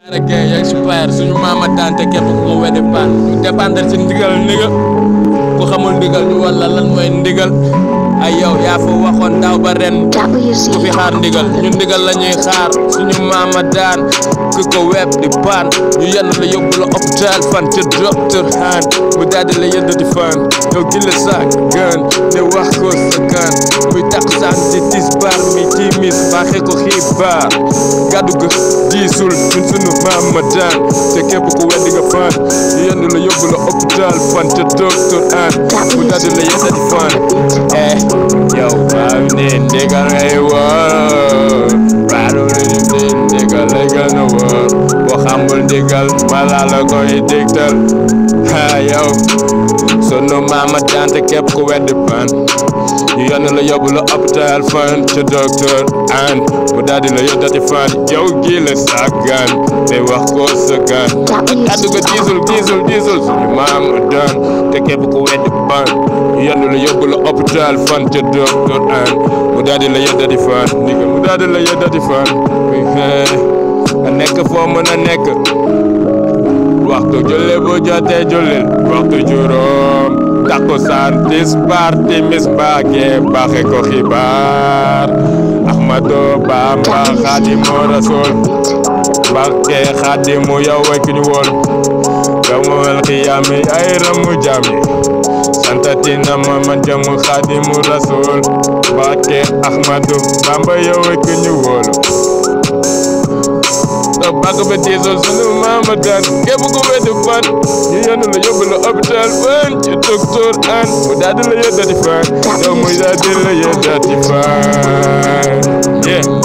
rek yaa ngi si payar suñu maama tante képp ku ko weddi paan ñu dépendre si ndigal ndigal ku xamul ndigal ñu wala lan mooy ndigal ay yow yaa fa waxoon daaw ba ren ku fi xaar ndigal ñu ndigal la ñuy xaar suñu maama daan ku ko web di paan ñu yenn la yóbbu la hôpital fan ca docteur han mu daldi la yënd di fan yow gi la saak gën te wax ko sa gan muy tax saan di tis bar mi timis baaxee ko xibaar gàddu ga diisul ñun suñu maama daan te képp ku weddi nga fan ñu yenn la yóbbu la hôpital fan ca docteur han mu daldi la yënd di fan eh yow waaw ne ndigal ngay wóor raadu ne ndigal lay gën a wóor boo xamul ndigal mala la koy digtal ha yow sunu maama tante képp ku weddi pan ñu yónni la yóbbu la hôpital fan ca docteur an mu daldi la yóddati fan yow gi la sàggan te wax ko sa gan addu ko diisul diisul diisul suñu maama daan te képp ku weddi pan ñu yónni la yóbbu la hôpital fan ca docteur an mu daldi la yóddati fan ndigal mu daldi la yóddati fan nga nekk foo mën a nekk waxtu julli bu jotee jullil waxtu juróom takkusaan tisbaar timis mbaage baaxe ko xibaar Ahmadu Bamba Xaadimu Rasuul Mbàkke Xaadimu yow way ki ñu woon yawmal qiyaami ay ramu jaami santati na ma man jamu Xaadimu Rasuul Mbàkke Ahmadu Bamba yow way ki ñu woolu da bàgg ba diisal sunu maama daan képp ku weddi fan ñu yenn la yóbbu la hôpital fan ci docteur an mu daal di la yëddati fan yow mu daal di la yëddati fan yeah